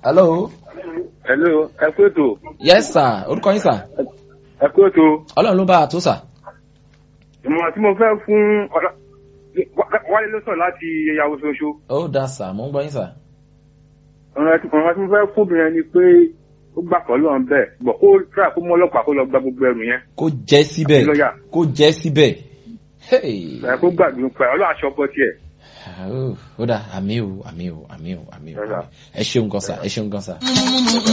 hello. hello ẹ kú ètò yes sir orúkọ yín sir. ẹ kú ètò ọlọ́run ló bá a tó sir. ìmọ̀ràn tí mo fẹ́ fún ọ̀la wálé ló sọ̀rọ̀ láti ìyàwó ṣoṣo ó dá sir mo ń gbọ́ yín sir. ọ̀ràn tí ọ̀ràn tí mo fẹ́ fún obìnrin ni pé ó gbà kọ́ lọ́n bẹ́ẹ̀ bọ̀ kó tíra kó mú ọlọ́pàá kó lọ gba gbogbo ẹrù yẹn kó jẹ́ síbẹ̀ Àti lọ́yà. kó jẹ́ síbẹ̀. Hey. ẹ kó gbàdúrà pé ọlọ́run aṣọ ọkọ tiẹ̀ ó dà àmì o àmì o àmì o àmì o Yes, sir. ẹ ṣeun gan sir ẹ ṣeun gan sir.